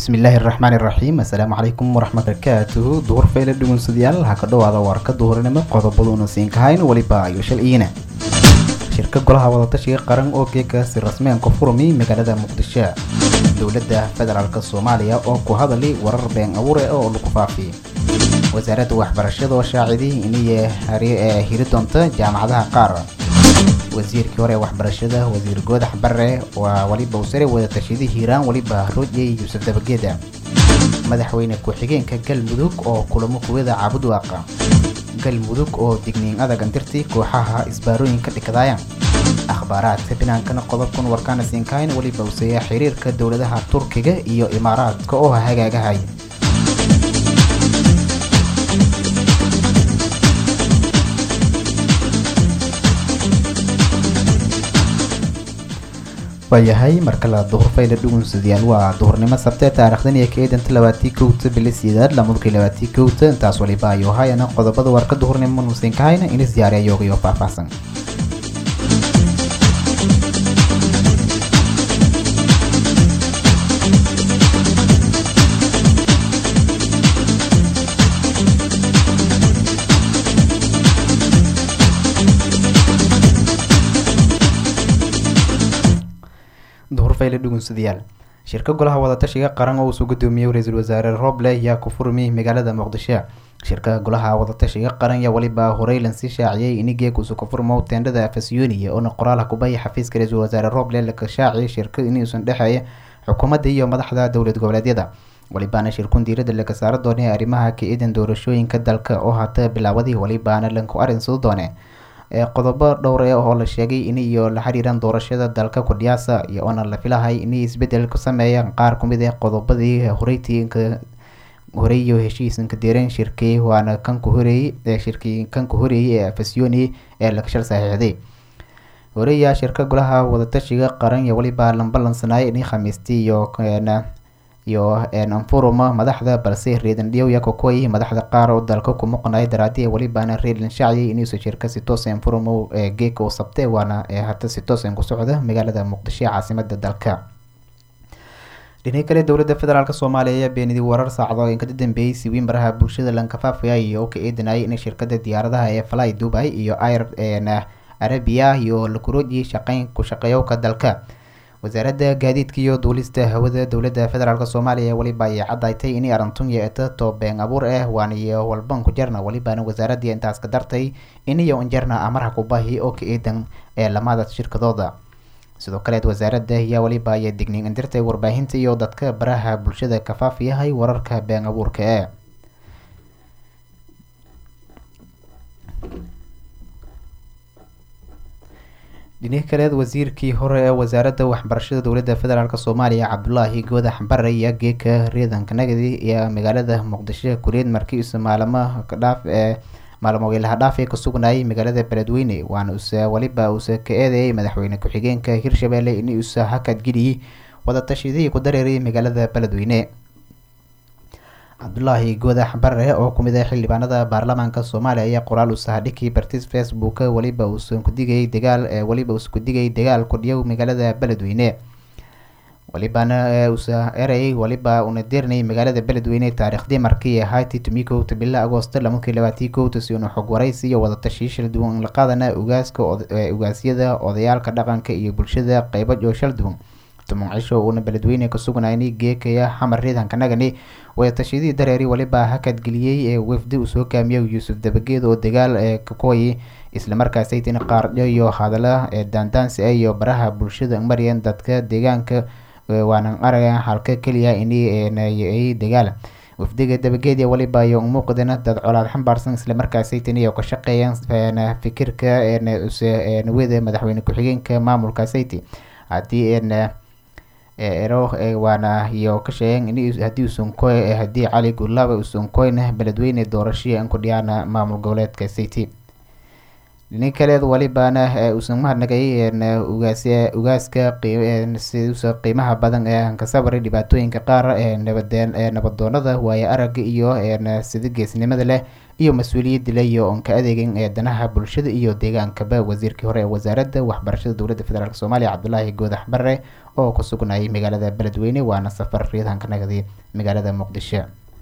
bismillaahi raxmaan iraxiim assalaamu calaykum waraxmat barakaatuhu duhur fayle dhugunsadayaal ha ka dhowaada warka duhurnimo qodobaduuna siin kahayn weliba ayo shal iina shirka golaha wadatashiga qaran oo geekaasi rasmeenka furmi magaalada muqdisho dowladda federaalk soomaaliya oo ku hadali warar been abuure oo lagu faafiy wasaaradda waxbarashada oo shaacidii inay hiri doonta jaamacadaha qaar wasiirkii hore ee waxbarashada wasiir goodax bare waa weliba usare wadatashyadii hiiraan weliba roodiyey yuusuf dabageeda madaxweyne ku-xigeenka galmudug oo kulamo kuwada caabudwaaqa galmudug oo digniin adag andirtii kooxaha isbaarooyinka dhikadaaya akhbaaraadka binaankana qodobkan warkaana siinkayn weliba useeya xiriirka dowladaha turkiga iyo imaaraadka oo hagaagahay waayahay markala duhur fayle dhugunsadayaal waa duhurnimo sabtee taarikhdan iyo ka eedanta labaatii kowta bili sideed lamadkii labaatii kowta intaas waliba ayuu hayana qodobada warka duhurnimo nuusin kahayna inis diyaariya yoogayo faahfaahsan duhur fayle dhugunsadayaal shirka golaha wadatashiga qaran oo uu soo gudoomiyey ra-iisul wasaare roble ayaa ku furmay magaalada muqdisho shirka golaha wadatashiga qaran yaa weliba horey lansii shaaciyey inigeeg usu ka furmo teendhada afasyooniya oona qoraal kubaya xafiiska ra-iisul wasaare roble laka shaaciyay shirka inuusan dhexeeya xukuumadda iyo madaxda dowlad goboleedyada welibaana shirkun diirada laga saaro doonay arrimaha ka-idan doorashooyinka dalka oo hata bilaawadii welibaana lanku arinsado doone qodobo dhowr e oo la sheegay in iyo la xiriiran doorashada dalka kudhiyaasa iyo oona la filahay inay isbedel ku sameeyaan qaar kumid ah qodobadii horeytiinka horey iyo heshiisanka deereen shirkii waana kan ku horeeyey ee shirkii kan ku horeeyey ee afasyooni ee laga shal saxiixday horeeyaa shirka golaha wadatashiga qaran iyo weliba lambalansanaayo inay khamiistii iyo iyo anfuruma madaxda balse reedan dhiyowya kokoy madaxda qaar oo dalka ku muqnay daraadii welibaana reedan shaaciyay inuusa shirka si toos anfurumo ee geeka u sabtay waana hata si toos ku socda magaalada muqdisho caasimada dalka dhinaca kale dowladda federaalk soomaaliya ayaa beenidii warar saacado in ka dambeeyey siwiin baraha bulshada lankafaafaya iyo oo ka eedanayay in shirkada diyaaradaha ee fly dubai iyo air arabia iyo lakurooji shaqeyn ku shaqeeyowka dalka wasaaradda gaadiidka iyo duulista hawada dowladda federaalk soomaaliya weliba ay cadaytay inay arintun yeeta to been abuur ah waaniyo walban ku jarna welibana wasaaradii intaas ka dartay iniyo injarna amarha kubahi oo ka eedan ee lamada shirkadooda sidoo kaleed wasaaradda ayaa weliba aya digniin indirtay warbaahinta iyo dadka baraha bulshada kafaaf yahay wararka been abuurka ee dhinihi kaleed wasiirkii hore ee wasaaradda waxbarashada dowladda federaalk soomaaliya cabdulaahi goodax bare ayaa geeka reedanka nagadi iyo magaalada muqdisho kureed markiisa maalamo kadhaaf ee maalmo ilaha dhaaf ee ka sugnayay magaalada beledweyne waana use weliba uuse ka eedeeyay madaxweyne ku-xigeenka hirshabelle in uusa hakad geliyey wadatashyadii ku dareeray magaalada beledweyne cabdulaahi goodax bare oo kumid ah xildhibaanada baarlamaanka soomaaliya ayaa qoraal usahadhikii bartis facebook weliba uusan kudigay dagaal weliba uusa kudigay dagaal kudhiyow magaalada beledweyne welibana usa erey weliba una deernay magaalada beledweyne taariikhdii markii ahayti tumikowta bila agoosto lamakii labaatii kowta si una xog waraysi iyo wadatashiyo shal duwan la qaadana ugaaska ugaasyada odayaalka dhaqanka iyo bulshada qeybo oo shal duwan tuman cisho uuna beledweyne ka sugnayni geekaya xamar riidanka nagani wadatashyadii dareeri weliba hakad geliyey ee wafdi uu soo kaamiyay yuusuf dabageed oo dagaal ee kakoyi islamarkaasaytina qaardho iyo hadala ee daandaansi ah iyo baraha bulshada maryan dadka deegaanka waanan araga halka keliya inay dagaal wafdiga dabageed iyo weliba iyo umuuqdana dad colaad xambaarsan islamarkaasaytin iyo ka shaqeeyaan fikirka wada madaxweyne ku-xigeenka maamulka sayti haddii ero waana iyo ka sheegeen in haddii usunkoy haddii cali gulaaba usunkoyna beledweyne doorashii an ku dhiyaana maamul goboleedka city dhinin kaleed welibaana uusan mahadnagay ugaas ugaaska siusa qiimaha badan ee ka sabray dhibaatooyinka qaar ee nabadeen ee nabadoonada waayo aragga iyo sida geesnimada leh iyo mas-uuliyad dilay oon ka adeegin ee danaha bulshada iyo deegaankaba wasiirkii hore ee wasaaradda waxbarashada dowladda federaalk soomaaliya cabdulaahi goodax bare oo ku sugnayay magaalada beledweyne waana safar riidanka nagadi magaalada muqdisho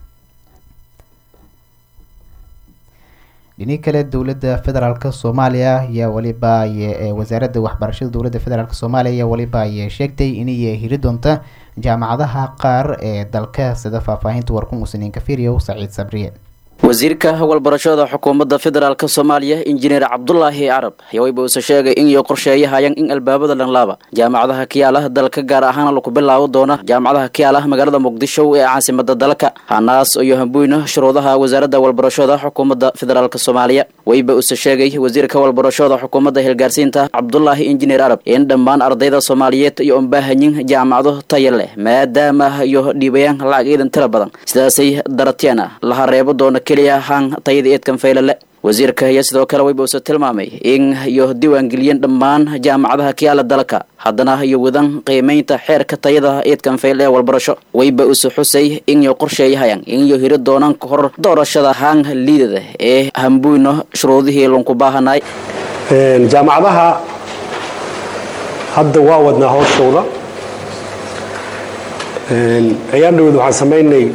dhini kale dowladda federaalk soomaaliya ayaa waliba wasaaradda waxbarashada dowladda federaalk soomaaliya ayaa waliba ay sheegtay inay hiri doonta jaamacadaha qaar ee dalka sida faahfaahinta warkun usniin kafiriyow saciid sabriye wasiirka walbarashada xukuumadda federaalk soomaaliya injineer cabdulaahi carab ayaa wayba uuse sheegay in iyo qorsheeyahayaan in albaabada dhanlaaba jaamacadaha kiyaalaha dalka gaar ahaan laku bilaabo doona jaamacadaha kiyaalaha magaalada muqdisho ee caasimada dalka hanaas iyo hambuyna shuruudaha wasaaradda walbarashada xukuumadda federaalk soomaaliya wayba use sheegay wasiirka walbarashada xukuumadda hilgaarsiinta cabdulaahi injineer carab in dhammaan ardayda soomaaliyeed iyo unbaahanyin jaamacado taya leh maadaama iyo dhiibayaan lacag iidan tira badan sidaasay daratiana laha reebo doona keliya ahaan tayada eedkan faylale wasiirka ayaa sidoo kale wayba use tilmaamay in iyo diiwaangeliyeen dhammaan jaamacadaha kiyaala dalka haddana iyo wadan qiimaynta xeerka tayada eedkan fayl ee walbarasho wayba use xusay in iyo qorsheeyahayaan in iyo hiri doonaan ka hor doorashada haan liidada ee hambuyno shuruudihii lunku baahanay jaamacadaha hadda waa wadnaa hooshooda ayaan dhaweed waxaan samaynay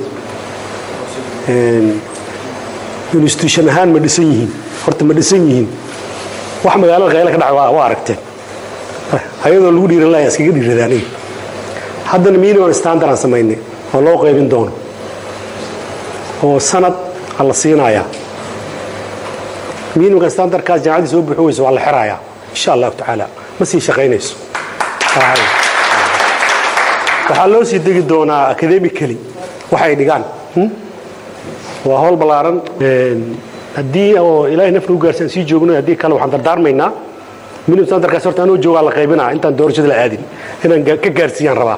institution ahaan ma dhisan yihiin horta ma dhisan yihiin wax magaalada qayla ka dhaca waa aragteen ayadoo lagu dhiiran lahaa iskaga dhiiradaanay haddana minimum standard aan samaynay oo loo qaybin doono oo sanad a la siinayaa minimumka standardkaas jaamacaddii soo buuxi weyso waa la xirayaa insha allahu tacaala ma sii shaqaynayso waxaa loo sii degi doonaa academically waxay dhigaan waa howl ballaaran haddii oo ilaahay nafna u gaarsi aan sii joogno haddii kale waxaan dardaarmaynaa minimum standardkaas horta anoo joogaa la qaybinaa intaan doorashada la aadin inaan ka gaarsiiyaan rabaa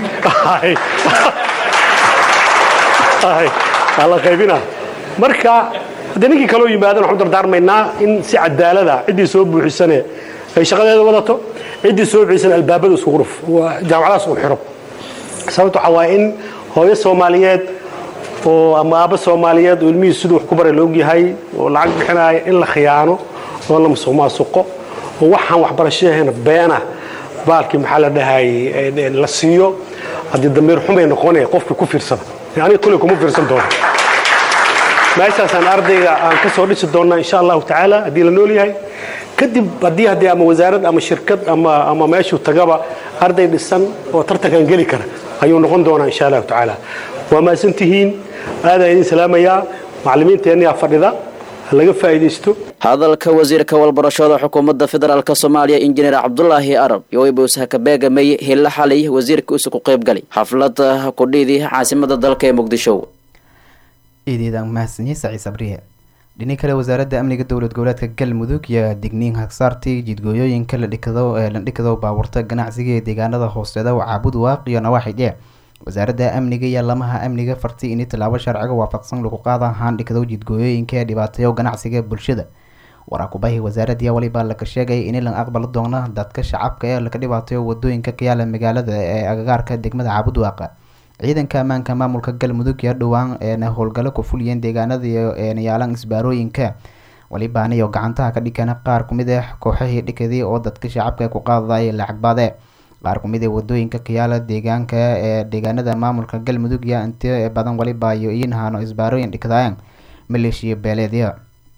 la qaybinaa marka haddii ninkii kaloo yimaadan waxaan dardaarmaynaa in si cadaalada ciddii soo buuxisane ay shaqadeeda wadato ciddii soo buuxisane albaabada isku ruf jaamacadaas uu xiro sababta waxaa waaye in hooyo soomaaliyeed oo ama aabba soomaaliyeed oo ilmihii siduu wax ku bara laog yahay oo lacag bixinaya in la khiyaano oo la musuq maasuqo oo waxaan waxbarashahayna beena baalkii maxaa la dhahay la siiyo haddii damiir xumay noqonaya qofkii ku fiirsada aniga kuley kuma fiirsan doono meeshaasaan ardayga aan ka soo dhisi doonnaa insha allahu tacaala haddii la nool yahay kadib haddii haddii ama wasaarad ama shirkad ama ama meeshuu tagaba arday dhisan oo tartankan geli kara ayuu noqon doonaa insha allahu tacaala waa mahadsan tihiin aadaan idin salaamayaa macallimiinteenniyaa fadhida ha laga faa'iidaysto hadalka wasiirka walbarashada xukuumadda federaalk soomaaliya injineer cabdulaahi arab iyo waybuusaha ka beegamay hilla xalay wasiirka uuse ku qayb galay xaflada kudhiidii caasimada dalka ee muqdisho iideedaan mahadsanyi saciid sabriye dhini kale wasaaradda amniga dowlad goboleedka galmudug iyo digniin hagsaartii jidgooyooyinka la dhikado ee la dhikado baabuurta ganacsiga ee deegaanada hooseeda caabud waaq iyo nawaaxidhe wasaaradda amniga iyo lamaha amniga farti ini tallaabo sharciga waafaqsan lagu qaada haan dhikado jidgooyooyinka ee dhibaateeyo ganacsiga bulshada waraakubahi wasaaradii waliba laga sheegay in la aqbali doono dadka shacabka ee laga dhibaateeyo wadooyinka ka yaala magaalada ee agagaarka degmada caabud waaqa ciidanka ammaanka maamulka galmudug iyo dhowaan eena howlgalo ku fuliyeen deegaanada iyo eena yaalan isbaarooyinka walibaana iyo gacantaha ka dhigana qaar kumid ah kooxahii dhikadii oo dadka shacabka ku qaadaya lacag baade qaar kumid ee wadooyinka kayaala deegaanka ee deegaanada maamulka galmudug iyo inti badan waliba iyo iinhano isbaarooyin dhikadayan maleeshiya beeleedya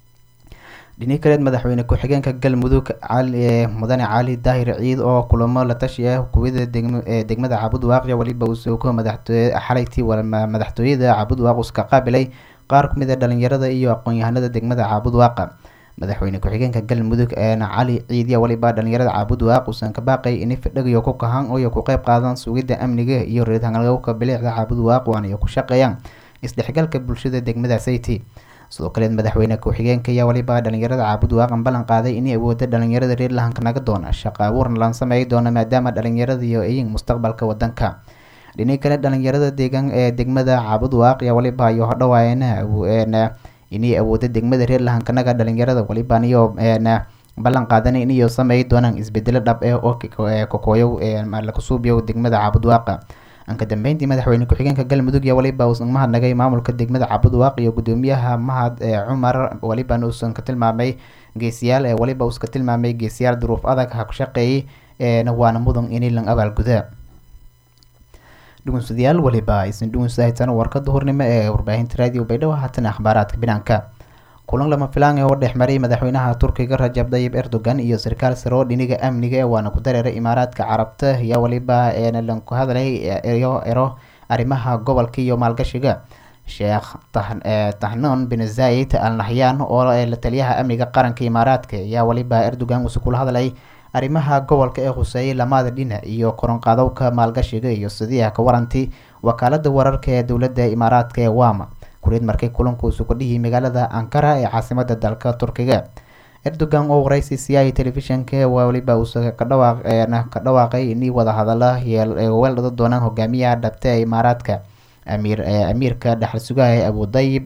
dhini kaleed madaxweyne ku-xigeenka galmudug cali mudane cali daahir ciid oo kulamo la tashi ah kuwida degmada caabud waaqya waliba uu soo ko madaxtooye xalaytii madaxtooyada caabud waaq uska qaabilay qaar kumid a dhalinyarada iyo aqoon-yahanada degmada caabud waaqa madaxweyne ku-xigeenka galmudug eena cali ciidya waliba dhalinyarada caabud waaq uusan ka baaqay ini fidhagiyo ku kahan iyo ku qeyb qaadan sugidda amniga iyo reedhangalka bilicda caabud waaq waana iyo ku shaqeeyaan isdhexgalka bulshada degmada sayti sidoo kaleed madaxweyne ku-xigeenka ayaa waliba dhalinyarada caabud waaqan ballan qaaday inay awooda dhalinyarada reer lahanka naga doona shaqa abuurna lan sameey doona maadaama dhalinyarada iyo iyin mustaqbalka wadanka dhini kale dhalinyarada deegaan ee degmada caabud waaq ayaa waliba iyo hodhawaayana inay awooda degmada reer lahankanaga dhalinyarada waliban iyo ballan qaadan inayo sameey doonaan isbedelo dhab eh oo kokooyow lakasuubiyo degmada caabud waaqa anka dambeyntii madaxweyne ku-xigeenka galmudug iyo waliba uusan mahadnagay maamulka degmada cabudwaaq iyo gudoomiyaha mahad ee cumar walibana uusan ka tilmaamay geesiyaal ee waliba uuska tilmaamay geesiyaal duruuf adag ha ku shaqeeyay eena waana mudan inilan abaalguda dhugunsadayaal waliba aysan dhugunsahaysan warkada hurnimo ee warbaahinta raadiyo baydhabo haatan akhbaaraadka binaanka kulan lama filaan ee oo dhexmaray madaxweynaha turkiga rajab dayib erdogan iyo sarkaal sare oo dhiniga amniga ee waana ku dareeray imaaraadka carabta ayaa waliba eena lanku hadlay eyo ero arrimaha gobolka iyo maalgashiga sheekh tahnon bin zayid al nahyan oo la taliyaha amniga qaranka imaaraadka ayaa waliba erdogan uuse kula hadlay arrimaha gobolka ee khuseeyay lamada dhinac iyo koronqaadowka maalgashiga iyo sidiiha ka waranti wakaalada wararka ee dowladda imaaraadka ee wama kuriid markay kulankuusu ku dhihi magaalada ankara ee caasimada dalka turkiga erdogan oo waraysi siyahay telefishanka waliba uuse kadhawaaq ka dhawaaqay inay wada hadala weeldhada doonaan hogaamiyaha dhabta ee imaaraadka amiir amiirka dhexal sugaha ee abudayib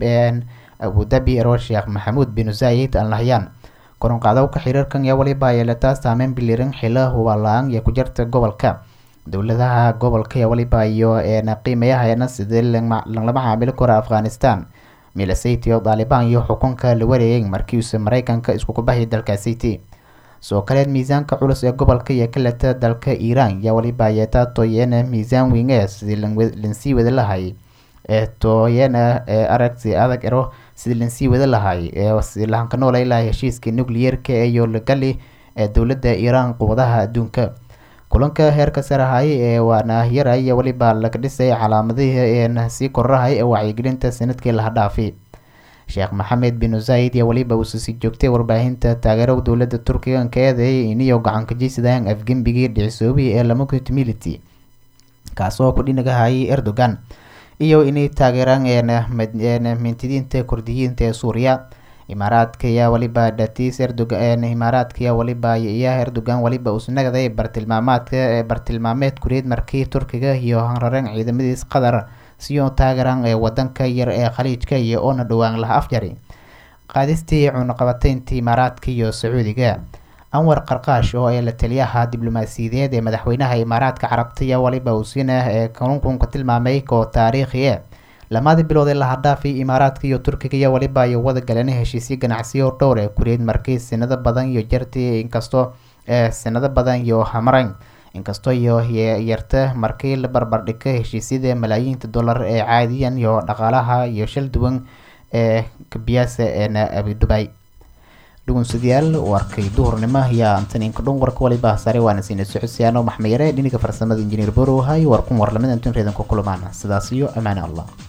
abudabi ero sheekh maxamuud bin zayid al nahyan koronqaadowka xiriirkan ayaa waliba yeelataa saameyn biliran xila hubaala-aan iyo ku jirta gobolka dowladaha gobolka ee waliba iyo eena qiimayahaena sidii lagala macaamili karo afghanistan milasayt iyo daalibaan iyo xukunka la wareeyay markiiuse mareykanka iskukubahay dalka city soo kaleed miisaanka culus ee gobolka iyo kaleta dalka iiraan yaa waliba yeetaa tooyena miisaan weyn ee sidii lansii wada lahay ee tooyena ee aragti adag ero sidii lansii wada lahay ee lahanka noolay lahay heshiiska nucleyeerka iyo lagali ee dowladda iiraan quwadaha adduunka kulanka heerka sarahay ee waana yaray waliba laga dhisay calaamadihii een sii korahay ee wacyigelinta sanadkii laha dhaafi sheekh maxamed bin zayid iyo waliba uuse sii joogtay warbaahinta taageero dowladda turkiga ka eedeeyay iniyo gacanka jeysadaan afgembigii dhicisoobihii ee lamagut mility kaasoo ku dhinagahayay erdogan iyo inay taageeraan mintidiinta kurdiyiinta ee suuriya imaaraadka ayaa waliba dhatiis erdogan imaaraadka ayaa waliba iya erdogan waliba uusnagaday bartilmaamaadka bartilmaameed kureed markii turkiga iyo hanrareen ciidamadiis qatar siyo taageeraan ee wadanka yar ee khaliijka iyo oona dhowaan laha afjari qaadistii cunaqabateynta imaaraadka iyo sacuudiga anwar qarqaash oo ee la taliyaha diblomaasiyadeed ee madaxweynaha imaaraadka carabta iyo waliba uusina ee kalunkunka tilmaamay koo taariikhi e lamadii bilood ee laha dhaafay imaaraadka iyo turkiga iyo waliba iyo wada galeen heshiisyo ganacsiyo dhowr ee kureed markii sanado badan iyo jarti inkastoo ee sanado badan iyo hamarayn inkastoo iyo yarta markii la barbardhigka heshiisyada malaayiinta dollar ee caadiyan iyo dhaqaalaha iyo shal duwan ee kabiyaasa eena abidubay dhugunsadayaal warkay duhurnimo ayaa antaninka dhun warka waliba sare waana siina socodsiyaano maxmayare dhiniga farsamada injineer borow hay war kun war lamid antun reedan ku kulamaan sidaas iyo amaane allah